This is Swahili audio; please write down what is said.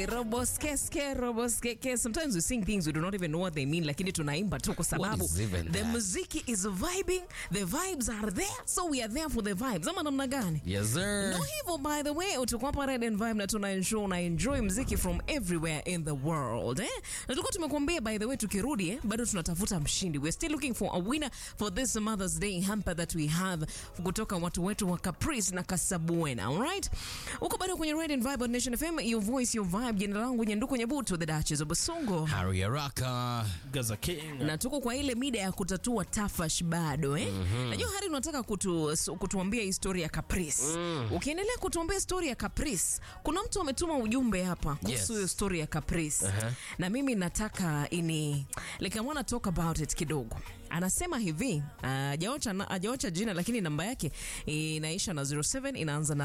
Roboskeske, roboskeke. Sometimes we sing things we do not even know what they mean, lakini tunaimba tu kwa sababu is even the that? muziki is vibing, the vibes are there, so we are there for the vibes. Ama namna gani? Yes, sir. No hivyo by the way, tuko hapa Red and Vibe na tuna ensure una enjoy mziki from everywhere in the world eh? Na tulikuwa tumekuambia by the way, tukirudi eh, bado tunatafuta mshindi. We're still looking for a winner for this Mother's Day hamper that we have kutoka watu wetu wa Caprice na Kasabuena. Alright? Uko bado kwenye Red and Vibe on Nation FM, your voice, your vibe. Jina langu Nyanduko Nyabuto, the Duchess of Basongo. Harry Araka. Gaza King. na tuko kwa ile mida ya kutatua tafash bado eh? Najua Hari unataka kutu, su- kutuambia historia ya Caprice. Ukiendelea kutuambia story ya Caprice, kuna mtu ametuma ujumbe hapa kuhusu Yes. hiyo story ya Caprice na mimi nataka ini like I wanna talk about it kidogo. Anasema hivi, hajaocha uh, hajaocha jina lakini namba yake inaisha na 07 inaanza na